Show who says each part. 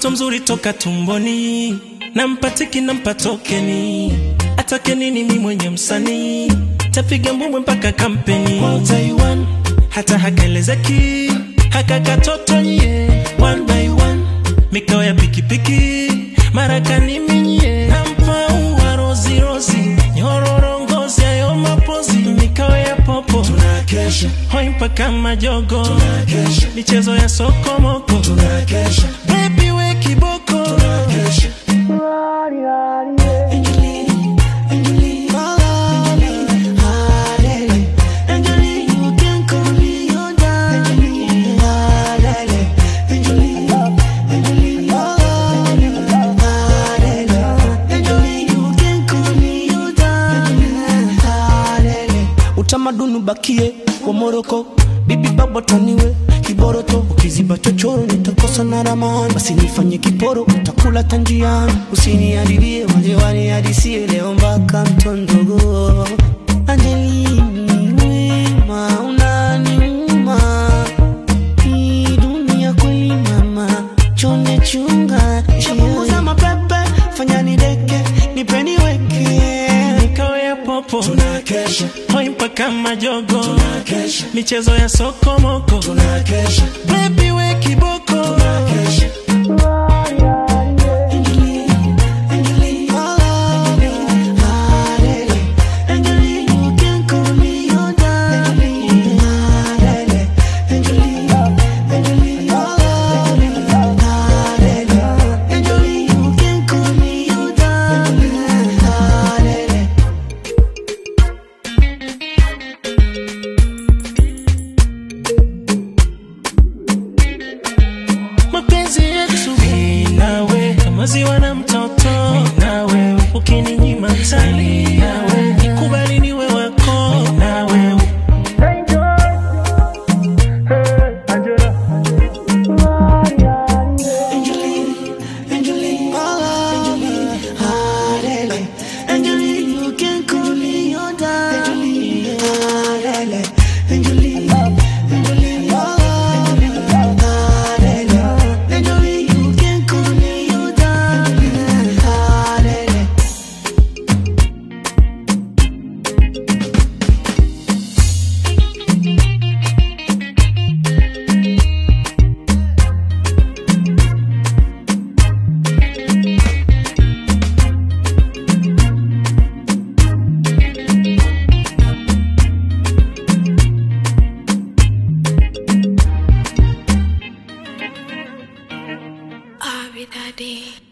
Speaker 1: mtoto mzuri toka tumboni, nampatiki nampa tokeni, atake nini mi mwenye msanii, tapiga mbwembwe mpaka kampeni Kwa Taiwan, hata hakaelezeki haka katoto nye one by one, mikao ya pikipiki marakani minye, nampa ua rozi rozi, nyororo ngozi ayo mapozi, mikao ya popo
Speaker 2: tunakesha
Speaker 1: hoi mpaka majogo,
Speaker 2: tunakesha
Speaker 1: michezo ya sokomoko
Speaker 2: tunakesha
Speaker 1: Baby we kiboko
Speaker 2: tunakesha Angelina, Angelina, Angelina, Halele, Angelina, you can call me your darling. Halele, Angelina, Angelina, Halele, Angelina, you can call me your darling. Halele.
Speaker 3: utamaduni ubakie wa Moroko, bibi baba taniwe kiboroto, ukiziba chochoro nitakosa na ramani, basi nifanye kiporo, utakula tanjiani, usiniharibie waje wanihadisie leo mpaka mtondogo. Angelini wema unaniuma, hii dunia kweli mama, chonde chunga, shapunguza mapepe, fanya nideke, nipeni weke
Speaker 1: mikao ya popo
Speaker 2: Tunakesha,
Speaker 1: hoi mpaka majogo
Speaker 2: tunakesha,
Speaker 1: michezo ya sokomoko
Speaker 2: tunakesha,
Speaker 1: Baby we kiboko
Speaker 2: tunakesha. Angelina, Angelina, Halele, Angelina, you can call me your darling. Halele, Angelina, Angelina, Halele, Angelina, you can call me your darling. Halele.
Speaker 1: mapenzi yetu mimi nawe kama ziwa na mtoto mimi nawe ukininyima tani nawe nikubali niwe wako mimi nawe
Speaker 2: Angelina, Angelina, Angelina, Halele, Angelina, you can call me your darling. Halele, Angelina, Angelina, Halele, Angelina, you can call me your darling. Halele.
Speaker 4: I'll be that day.